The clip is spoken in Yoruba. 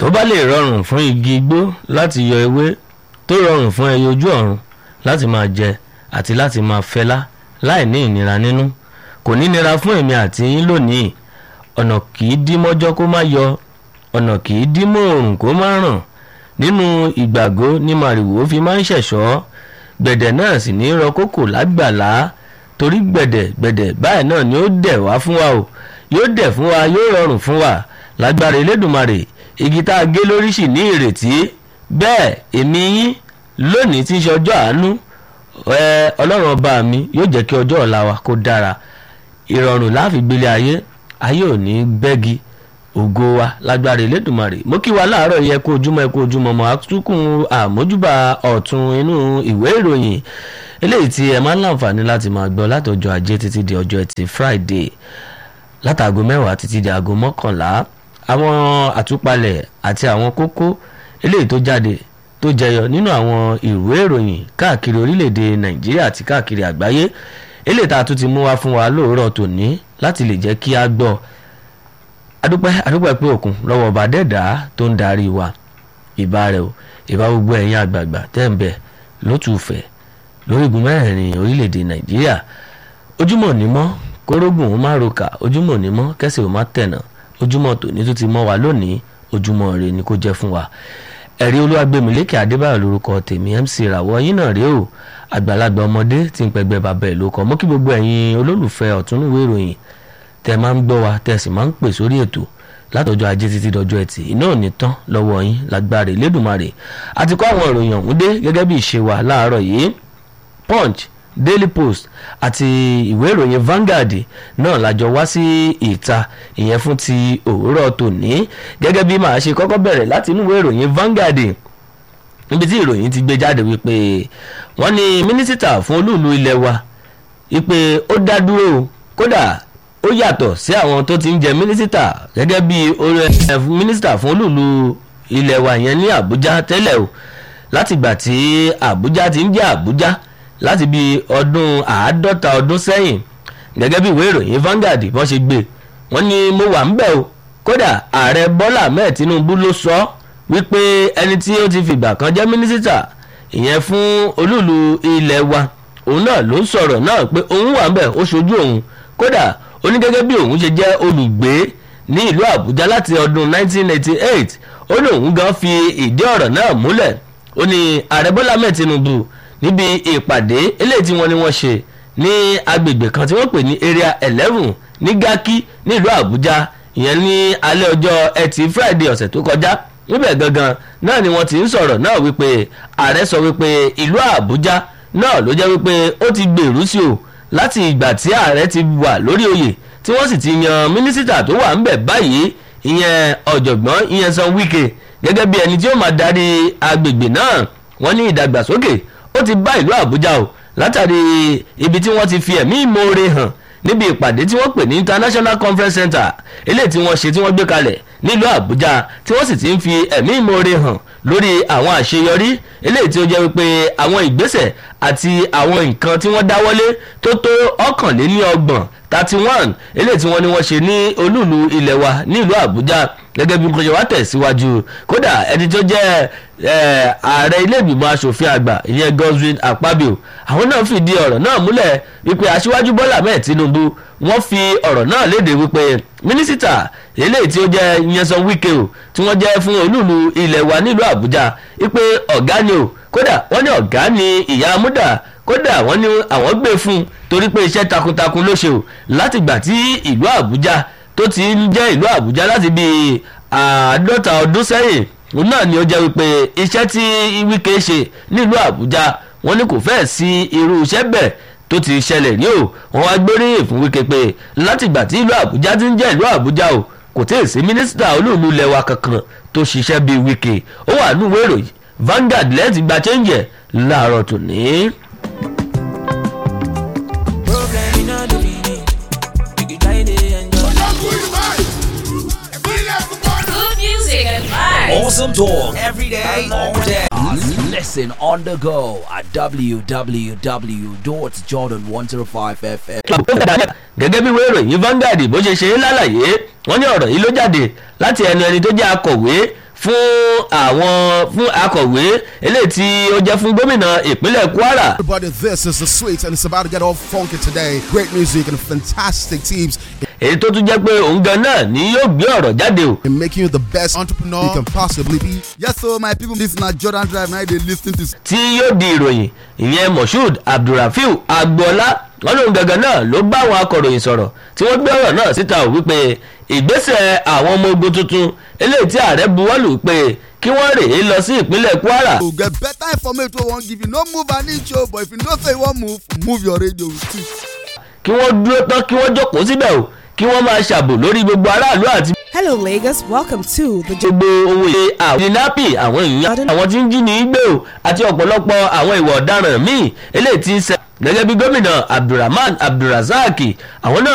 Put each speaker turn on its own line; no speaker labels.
tó bá lè rọrùn fún igi igbó láti yọ ewé tó rọrùn fún ẹyẹ ojú ọ̀run láti máa jẹ àti láti máa fẹlá láì ní ìnira nínú kò ní nira fún èmi àti yín lónìí ọ̀nà kì í dí mọ́jọ́ kó má yọ ọ̀nà kì í dí mọ́ òrùn kó má ràn nínú ìgbàgbọ́ ní màrìwò fi máa ń ṣẹ̀ṣọ́ gbẹ̀dẹ̀ náà sì ní rọ kókò lágbàlá torí gbẹ̀dẹ̀ gbẹ̀dẹ̀ báyìí náà ni ó dẹ̀ wá fún wa o yóò dẹ̀ fún wa yóò rọrùn fún wa lágbára elédùnmarè igi tá a gé lórí sì ní ìrètí bẹ́ẹ̀ èmi yín lónìí tí ń ṣe ọjọ́ àánú ẹ ọlọ́run ọba mi yóò jẹ́ kí ọjọ́ ọ̀la wa kó dára ìrọ̀rùn láàfin gbélé ayé ayé ò ní bẹ́gi ògo wa lágbára elédùnmarè mo kí wa láàárọ̀ yẹ kó ojúmọ́ ẹ kó ojúmọ́ mọ́ àtúkùn àmójúbà ọ̀tún inú ìwé ìròyìn eléyìí tí ẹ máa ń láǹfààní láti máa gbọ́ látọjọ́ ajé títí di ọjọ́ ẹtì friday látàgò mẹ́wàá títí di aago mọ́kànlá àwọn àtúpalẹ̀ àti àwọn kókó eléyìí tó jáde tó jẹyọ nínú àwọn ìwé ìròyìn káàkiri orílẹ̀-èdè nàìjíríà àti káàkiri àgbáyé eléyìí tá a tún ti mú wá fún wa lóòrọ̀ tòní láti lè jẹ́ kí a gbọ́ adúpẹ́ adúpẹ́ pé òkun lọ́wọ́ ọba dẹ́dà tó ń darí wa ìbá rẹ̀ o ìbá gbogbo ẹ̀yin àgbààgbà tẹ́ ń bẹ lótùfẹ́ lórígun mẹ́rin orílẹ̀-èdè nàìjíríà ojúmọ́ ní mọ́ kórógùn ó má roka ojúmọ́ ní mọ́ kẹ́sì ó má tẹ̀nà ojúmọ́ tòní tó ti mọ́ wa lónìí ojúmọ́ rẹ̀ ni kó jẹ́ fún wa ẹ̀rí olúwàgbẹ̀mílẹ́kẹ̀ adébáyọ̀ lórúkọ tèmi mc ìràwọ̀ yín náà rèé o àgbàlagbà ọmọdé tí ń pẹgbẹ́ bàbá ẹ̀ ló kọ́ mọ́ kí gbogbo ẹ̀yin olólùfẹ́ ọ̀túnúwé ìròyìn tẹ́ máa ń gbọ́ wa tẹ́ sì máa ń pè sórí ètò látọjọ́ ajé títí dọjọ́ ẹtì iná ò ní tán lọ́wọ́ yín lágbára ìlédùmarè àti kọ́ àwọn ìròyìn ọ̀hún dé gẹ́gẹ́ bí ìṣe wa láàárọ̀ yìí punch daily post àti ìwé ìròyìn Vanguard náà lájọ wá sí ìta ìyẹn fún ti òwúrọ̀ tòní gẹ́gẹ́ bí màá ṣe kọ́kọ́ bẹ̀rẹ̀ láti inú ìwé ìròyìn Vanguard níbi tí ìròyìn ti gbé jáde wípé wọ́n ní mínísítà fún olúùlú ilẹ̀ wa wípé ó dá dúró kódà ó yàtọ̀ sí àwọn tó ti ń jẹ mínísítà gẹ́gẹ́ bí mínísítà fún olúùlú ilẹ̀ wa yẹn ní Àbújá tẹ́lẹ̀ o látìgbà tí Àbújá ti ń jẹ́ Àbújá láti bí ọdún àádọ́ta ọdún sẹ́yìn gẹ́gẹ́ bí ìwé ìròyìn Vanguard bọ́n ṣe gbé wọ́n ní mo wà ń bẹ̀ o kódà ààrẹ Bọ́lá Ahmed Tinubu ló sọ wípé ẹni tí ó ti fìgbà kan jẹ́ mínísítà ìyẹn fún olúùlú ilẹ̀ wa òun náà ló sọ̀rọ̀ náà pé òun wà ń bẹ̀ ó ṣojú òun kódà ó ní gẹ́gẹ́ bí òun ṣe jẹ́ olùgbé ní ìlú Àbújá láti ọdún 1988 ó ní òun gan fi ìdí ọ̀rọ̀ náà múlẹ̀ ó ní ààrẹ Bọ́lá Ahmed Tinubu níbi ìpàdé eléyìí tí wọ́n ní wọ́n ṣe ní agbègbè kan tí wọ́n pè ní area eleven ní Garki nílùú Àbújá ìyẹn ní alẹ́ ọjọ́ ẹtì Friday ọ̀sẹ̀ tó kọjá níbẹ̀ gangan náà ni wọ́n ti ń sọ̀rọ̀ náà wípé ààrẹ sọ wípé ìlú Àbújá náà ló jẹ́ wípé ó ti gbèrú sí o láti ìgbà tí ààrẹ ti wà lórí oyè tí wọ́n sì ti yan mínísítà tó wà ńbẹ̀ báyìí ìyẹn ọ̀jọ̀gbọ́n ìyẹn San Wike gẹ́gẹ́ bí ẹni tí ó máa darí agbègbè náà wọ́n ní ìdàgbàsókè ó ti bá ìlú àbújá o látàrí ibi tí wọ́n ti fi ẹ̀mí ìmoore hàn níbi ìpàdé tí wọ́n pè ní international conference center eléyìí tí wọ́n ṣe tí wọ́n gbé kalẹ̀ nílùú àbújá tí wọ́n sì ti ń fi ẹ̀mí ìmoore hàn lórí àwọn àṣeyọrí eléyìí tí ó jẹ́ wípé àwọn ìgbésẹ̀ àti àwọn nǹkan tí wọ́n dáwọ́lé tó tó ọ̀kànléníọgbọ̀n thirty one eléyìí tí wọ́n ní wọ́n ṣe ní olúùlú ilẹ̀ wa nílùú àbújá gẹ́gẹ́ bí nǹkan ṣe wá tẹ̀síwájú kódà ẹni tó jẹ́ ààrẹ ilé ìgbìmọ̀ asòfin àgbà ìyẹn Godswin Akpabio àwọn náà fìdí ọ̀rọ̀ náà múlẹ̀ wípé aṣíwájú Bọ́lá Ahmed Tinubu wọ́n fi ọ̀rọ̀ náà léde wípé mínísítà eléyìí tí ó jẹ́ Nyesom Wike o tí wọ́n jẹ́ fún olúùlú ilẹ̀ wa nílùú Àbújá wípé ọ̀gá ni o kódà wọ́n ní ọ̀gá ni ìyá amúdà kódà wọ́n ní àwọn gbé fún un torí pé iṣẹ́ takuntakun ló ṣe o látìgbà tí ìlú Àbújá tó ti ń jẹ́ ìlú Àbújá láti bíi àádọ́ta ọdún sẹ́yìn òun náà ni ó jẹ́ wípé iṣẹ́ tí Wike ṣe nílùú Àbújá wọ́n ní kò fẹ́ẹ̀ sí irú iṣẹ́ bẹ́ẹ̀ tó ti ṣẹlẹ̀ rí o wọ́n wá gbóríyìn fún Wike pé látìgbà tí ìlú Àbújá ti ń jẹ́ ìlú Àbújá o kò tí ì sí mínísítà olóòlù lẹ́wà kankan tó ṣiṣẹ́ bíi Wike ó wà nínú ìwé ìròyìn Vanguard lẹ́ẹ̀tì gba chẹ́ńjẹ̀ láàárọ̀ tòní.
Awesome talk every day, all day. Listen on the go at www.jordan105fm.
gẹ́gẹ́ bí wéèrò yìí Vanguard bó ṣe ṣe é lálàyé wọ́n ní ọ̀rọ̀ yìí ló jáde láti ẹnu ẹni tó jẹ́ akọ̀wé fún àwọn fún akọ̀wé eléyìí tí ó jẹ́ fún gómìnà ìpínlẹ̀ kwara
Everybody, this is the sweet, and it's about to get all funky today. Great music and fantastic teams
èyí tó tún jẹ́ pé òun gan náà ni yóò gbé ọ̀rọ̀ jáde o
in making you the best entrepreneur you can possibly be.
Yes, so my people, this na Jordan Drive. Now they listen to
tí yóò di ìròyìn ìyẹn moshood abdulrafiu agboola wọn lóun gangan náà ló bá àwọn akọ̀ròyìn sọ̀rọ̀ tí wọ́n gbé ọ̀rọ̀ náà síta ò wípé ìgbésẹ̀ àwọn ọmọ ogun tuntun eléyìí tí ààrẹ buwọ́lù pé kí wọ́n rèé lọ sí ìpínlẹ̀ kwara
to get better information wey wan give you. No move an inch o, but if you know say you wan move, move your radio with it.
kí wọ́n dúró tán kí wọ́n jókòó síbẹ̀ o kí wọ́n máa ṣàbò lórí gbogbo aráàlú àti
Hello, Lagos. Welcome to the
gbogbo ohun èlé àwọn ìdínápì àwọn èèyàn àwọn tí ń jí ní gbé o àti ọ̀pọ̀lọpọ̀ àwọn ìwà ọ̀daràn míì eléyìí tí ń ṣe gẹ́gẹ́ bí gómìnà abdulrahman abdulrasaq àwọn náà